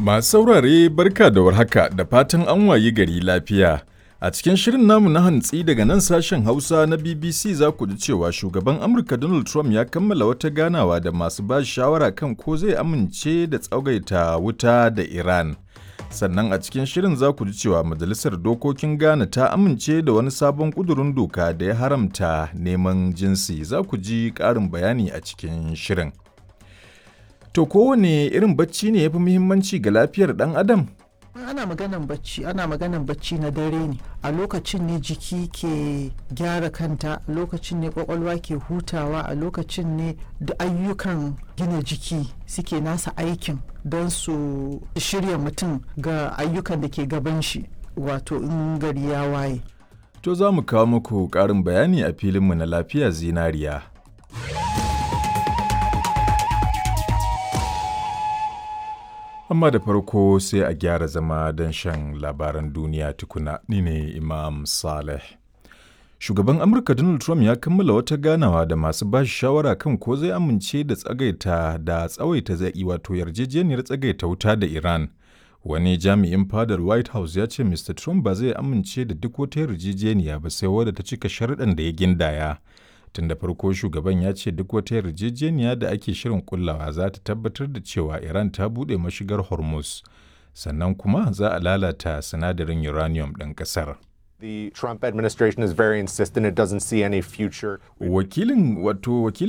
Masu saurare barka da warhaka da fatan an wayi gari lafiya. A cikin shirin namu na hantsi daga nan sashen Hausa na BBC za ku ji cewa shugaban Amurka Donald Trump ya kammala wata ganawa da masu ba shawara kan ko zai amince da tsagaita wuta da Iran. Sannan a cikin shirin za ku ji cewa Majalisar Dokokin Ghana ta amince da wani sabon ƙudurin doka da ya haramta neman jinsi. Za ku ji ƙarin bayani a cikin shirin. To kowane irin bacci ne ya fi muhimmanci ga lafiyar ɗan adam? ana maganan bacci ana maganan bacci na dare ne a lokacin ne jiki ke gyara kanta a lokacin ne kwakwalwa ke hutawa a lokacin ne da ayyukan gina jiki suke nasa aikin don su shirya mutum ga ayyukan da ke gaban shi wato in gari ya waye To za mu kawo muku ƙarin bayani a filinmu na lafiya zinariya. Amma da farko sai a gyara zama don shan labaran duniya tukuna ni ne Imam Saleh. Shugaban Amurka Donald Trump ya kammala wata ganawa da masu ba shi shawara kan ko zai amince da tsagaita da tsawaita zai wato yarjejeniyar tsagaita wuta da Iran. Wani jami'in fadar White House ya ce Mr. Trump ba zai amince da duk wata yarjejeniya ba sai wadda ta cika sharuɗan da ya gindaya. Tun da farko shugaban ya ce duk wata yarjejeniya da ake shirin kullawa za ta tabbatar da cewa Iran ta buɗe mashigar Hormuz. Sannan kuma za a lalata sinadarin uranium ɗin ƙasar. The Trump administration is very insistent it doesn't see any future. Wakilin wato wakilin